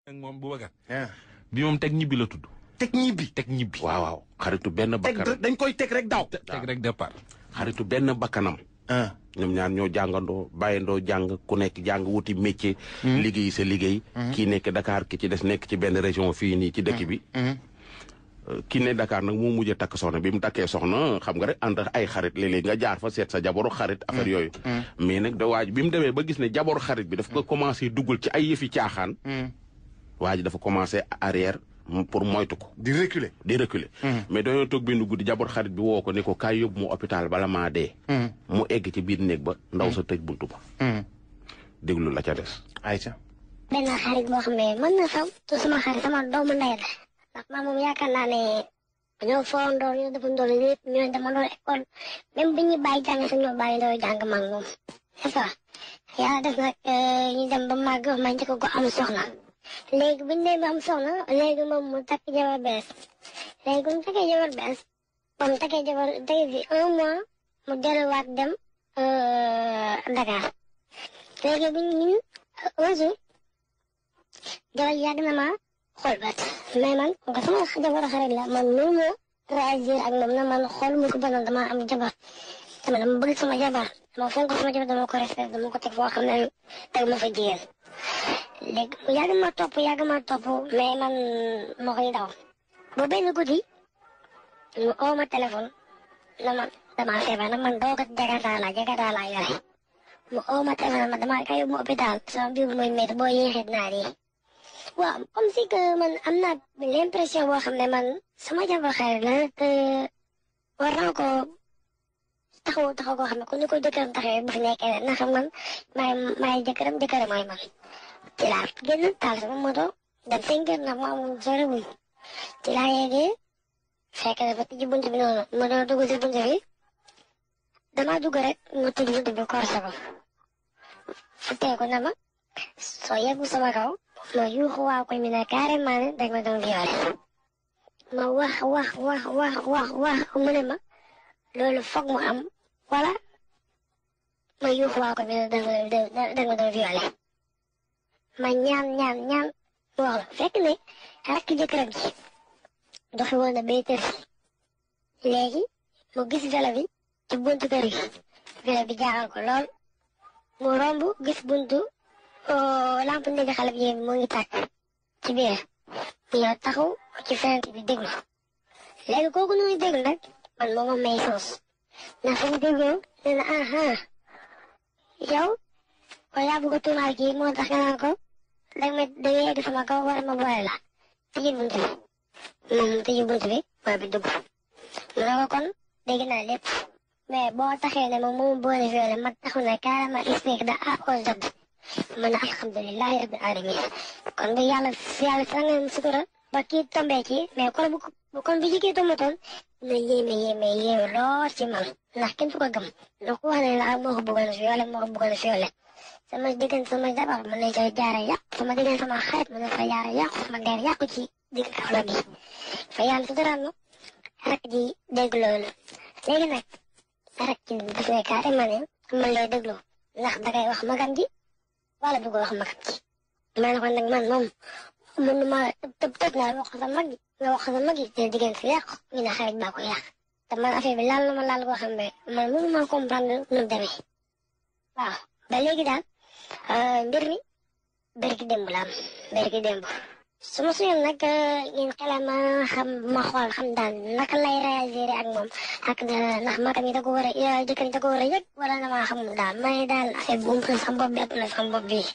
ak moom Boubacar ah bi moom teg ñibbi la tudd teg ñibbi. teg ñibbi waaw waaw xaritu benn teg bakkanam dañ koy teg rek daw. teg rek départ xaritu benn bakkanam ah ñoom ñaar ñoo jàngandoo bàyyandoo jàng ku nekk jàng wuti métier. liggéey sa liggéey. kii nekk Dakar ki ci des nekk ci benn région fii nii ci dëkk bi. Euh, ki ne Dakar nag moo mujj a takk soxna bi mu takkee soxna xam nga rek ànd ak ay xarit léeg-léeg nga jaar fa seet sa jaboru xarit affaire yooyu. mais nag da waaj bi mu demee ba gis ne jaboru xarit bi daf ko commencé duggal ci ay yëfi caaxaan. waa ji dafa commencé arrière m- pour moytu ko. di reculer. di reculer. mais dañoo toog benn guddi jabar xarit bi woo ko ne ko kaay yóbbu mu hôpital bala maa dee. mu egg ci biir néeg ba ndaw sa tëj buntu ba. déglu la ca des. Aïcha. benn xarit boo xam ne mën na sax tu sama xarit sama doomu ndey la ndax maa moom yaakaar naa ne ñoo foondoor ñoo defandoo lépp ñoo demandoo école même bi ñuy bàyyi jàng sax ñoo bàyyi ndoo jàng mag moom c'est ça yàlla def nag ñu dem ba màgg ma njëkk ko am soxna léegi bu ñu demee ba am soxna léegi moom mu takk jabar bees léegi bu mu takkee jabar bees ba mu takkee jabar tey fi un mois mu delluwaat dem Dakar léegi bu ñu un jour jabar yàgg na ma xool bat mais man nga sama jabar xarit la man mënu ma réagir ak moom na man xool mu ko banal dama am jabar dama dama bëgg sama jabar dama fonk sama jabar dama ko respect dama ko teg foo xam ne teg ma fa jigéen léegi yàgg ma topp yàgg ma topp mais man ma koy daw ba benn guddi mu oo ma téléphone na man dama feebar nag man doo ko jakarta la jakarta la yore mu oo ma téléphone ma dama kay yóbbu hôpital sama biir mooy métti boo yéexee naa di waaw comme si que man am naa l'impression boo xam ne man sama jabar xarit la te war naa ko taxaw taxaw koo xam ne ku ñu ko jëkkëram taxawee bu fi nekkee na xam man maay maay jëkkëram jëkkëram mooy man ci laa génn taal sama moto dem cinq heures na ma amul sore wuñ ci laa yeggee fekk dafa tijji bunt bi noonu ma doon dugg si bunt bi damaa dugg rek mu tijji bunt bi korse ko fu teeku na ma soo yeggu sama kaw ma yuuxu waa koy mi ne carrément ne dag ma doon violé ma wax wax wax wax wax wax mu ne ma loolu foog mu am wala ma yuuxu waa koy mi ne dag ma doon dag ma doon violé ma ñaan ñaan ñaan mu wax la fekk ne rakk jëkkëram ji doxi woon na bay tër léegi mu gis vélo bi ci buntu kër gi vélo bi jaaxal ko lool mu romb gis buntu lamp ndege xale bi mu ngi tàkk ci biir mu ñëw taxaw ci fenêtre bi déglu léegi kooku noonu déglu nag man moo ma may soos ndax fu mu dégloo nee na aha yow kon yaa bëgg a tuumaal kii moo tax nga naan ko danga ma danga yegg sama kaw war ma boole la tëjee bunt bi moom mu tëjee bunt bi booy bi dugg mu ne ko kon dégg naa lépp mais boo taxee ne moom moomu boole violé ma taxu ne carrément expliqué da A au Z man alhamdulilahi rabbil alamin kon bu yàlla yàlla sax nga sutura ba kii tombee ci mais kon bu kon bu jigéen tombatoon na yéeme yéeme yéeme lool ci man ndax kenn fu ko gëm ndax ku wax ne la moo ko bëggoon violé moo ko bëggoon violé sama diggante sama jabar mën nañ koy jaare yàqu sama diggante sama xarit mën nañ koy jaare yàqu sama der yàqu ci digg kawla bi fa yàlla suturaal ma rek ji dégg loolu léegi nag rek ji daf ne carrément ne man lay déglu ndax dangay wax magam ji wala bëgg wax magam ji ma ne ko nag man moom mun ma tëb tëb naa wax sa mag nga wax sa mag yi te diggante yàqu ñu ne xarit baa ko yàq te man affaire bi laal na ma laal koo xam ne man mënu ma comprendre nu mu demee waaw ba léegi daal mbir mi berki démb la am berki démb su ma suyoon nag ngeen xelal ma xam ma xool xam daal naka lay réagir ak moom ak ndax magam yi da ko war a jëkkër yi da ko war a yëg wala na maa xam daal may daal affaire bu mu sama bopp bi ëpp na sama bopp bi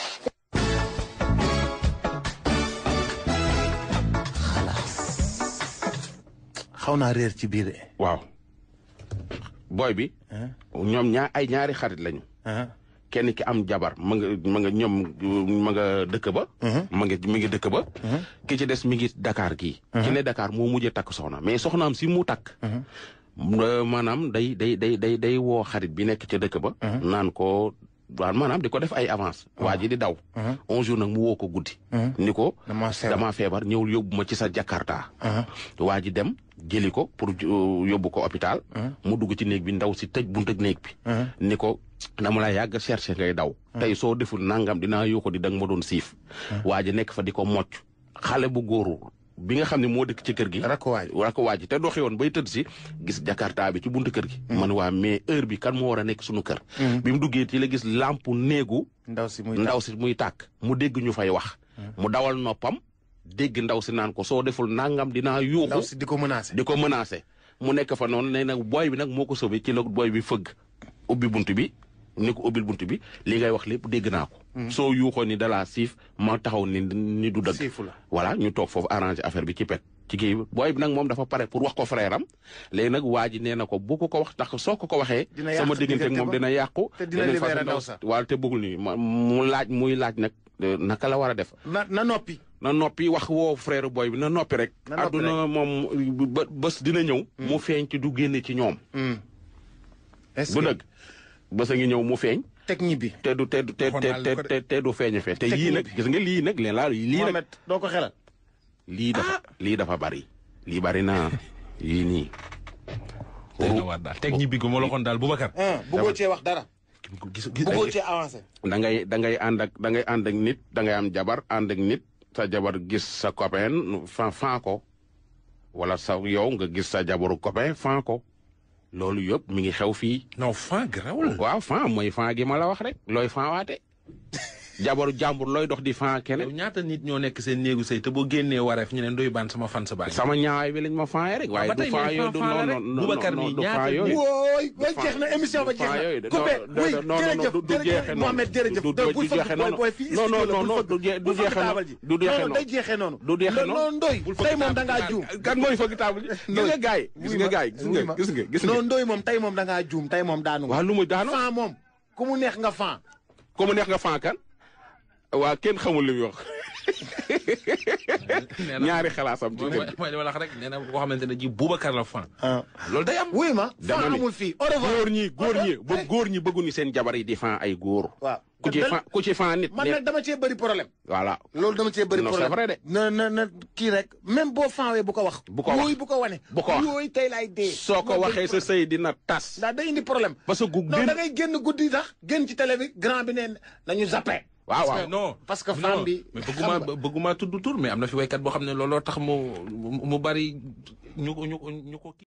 xaw naa réer ci biir de. waaw booy bi. ñoom ñaar ay ñaari xarit lañu. kenn ki am jabar ma nga ma nga ñoom ma nga dëkk ba. ma nga mi ngi dëkk ba. ki ci des mi ngi Dakar gii. ki ne Dakar moo mujjee takk soxna mais soxnaam si mu takk. maanaam day day day day day woo xarit bi nekk ca dëkk ba. naan ko waaw maanaam di ko def ay avance waa ji di daw un jour nag mu woo ko guddi ni ko Damaa feebar. damaa feebar ñëwul yóbbu ma ci sa jakarta waa ji dem jëli ko pour uh, yóbbu ko hôpital mu dugg ci néeg bi ndaw si tëj buntu néeg bi ni ko dama la yàgg cherché ngay daw tey soo deful nangam dinaa yoo ko di danga ma doon siif waa ji nekk fa di ko mocc xale bu góoru bi nga xam ne moo dëkk ci kër gi Rakk waa ji. rakk waa ji te doxi woon bay tëdd si gis jakarta bi ci buntu kër gi man waa mais heure bi kan moo war a nekk suñu kër bi mu duggee ci la gis lampe néegu ndaw si muy ndaw si muy tàkk mu dégg ñu fay wax mu dawal noppam dégg ndaw si naan ko soo deful nangam dinaa ndaw yuuxu si di ko menacé. di ko menacé mu nekk fa noonu nee nag booy bi nag moo ko sauvé ci la booy bi fëgg ubbi bunt bi ni ko ubbil bunt bi li ngay wax lépp dégg naa ko soo yuuxoo ni dalaa siif ma taxaw ni ni du dëgg Siifu la. voilà ñu toog foofu arrangé affaire bi ci pet ci kii bi booy bi nag moom dafa pare pour wax ko frère am léegi nag waa ji nee na ko bu ko ko wax ndax soo ko ko waxee Dina yàq sama diggante ak diggante moom ba. dina yàqu Te dina beneen libéré façon ndaw sa. waaw te bëggul ni ma- mu laaj muy laaj nag eh, naka la war a def na na noppi. na noppi wax woo frère booy bi na noppi rek Na noppi adduna moom ba bés dina ñëw mu feeñ ci du génne ci ñoom est-ce bu que dëgg bés a ngi ñëw mu feeñ teg ñibbi. te du te du te Waxoon naa te la ko de. te te du feeñ fee te Teg yii ñibbi. nag gis nga lii nag leen laa lii nag Mohamed doo ko xelal. lii dafa lii dafa bari lii bari na yii nii day na waar daal teg ñibbi gu ma la waxoon daal Boubacar. ah bëggoo cee wax dara. gis bëggoo cee avancé. da ngay da ngay ànd ak da ngay ànd ak nit da ngay am jabar ànd ak nit sa jabar gis sa copain fan fan ko wala sa yow nga gis sa jabaru copain fan ko loolu yëpp mi ngi xew fii non fan grawul. waaw fan mooy fan gi ma la wax rek looy fan waate jabaru jàmbur looy dox di fan yow keneen ñaata nit ñoo nekk seen néegu sëy te boo génnee wareef ñu ne ndoy baan sama fan sa baay. sama ñaawaay bi lañ ma fan rek waaye ba du tey fan mais yooyu du fan non la rek. non non Boubacar non mi du ñaata fan yooyu wooy wooy jeex na émission ba jeex fan yooyu na. de coupé non, oui non, non, jërëjëf du- du jeexee jërëjëf noonu. Mohamed jërëjëf. Du- du- donc du bul fëgg jeexee booy noonu. booy fii Non, non, studio la, non, bul non, fëgg. du je- du Bul fëgg jeexee taabal noonu. ji. Du jeexee non non noonu. day jeexee noonu. Du jeexee non noonu. non ndoy Bul fëgg tey moom da taabal ngaa ji. juum. kan mooy fëgg table ji gis nga gaay gis nga gaay gis nga gis nga gis nga non ndoy moom tey moom da ngaa juum tey moom daanu. waa lu muy daanu fan moom ku mu neex nga fan. ku mu neex nga fan kan waa kenn xamul li muy wax nee na ñaari xalaasam ci mooy kër gi mooy li ma la wax rek nee na koo xamante ne ji Boubacar la fan. ah loolu day am. wuy ma. Dama fan ni. amul fii au revoir. góor ñi góor ñi ba góor ñi bëgguñu seen jabar yi di fan ay góor waaw. ku ci fan ku ci fan nit man ne nag dama cee bëri problème. voilà loolu dama cee bëri Non, problème c'est vrai de. na na na kii rek même boo fanwee bu ko wax. Bu ko wax. yooyu bu ko wane. Bu ko wax. yooyu tey laay dee. soo ko waxee sa sëy dina tas ndax day indi problème. parce que gu non gën da ngay génn guddi sax génn ci télé bi grand bi neen nañu zappé. waaw waaw non parce que non, femme bi mais xam bëgguma nga. bëgguma tudd tur mais am na fi waykat boo xam ne looloo tax mu mu bari ñu ko ñu ko ñu ko.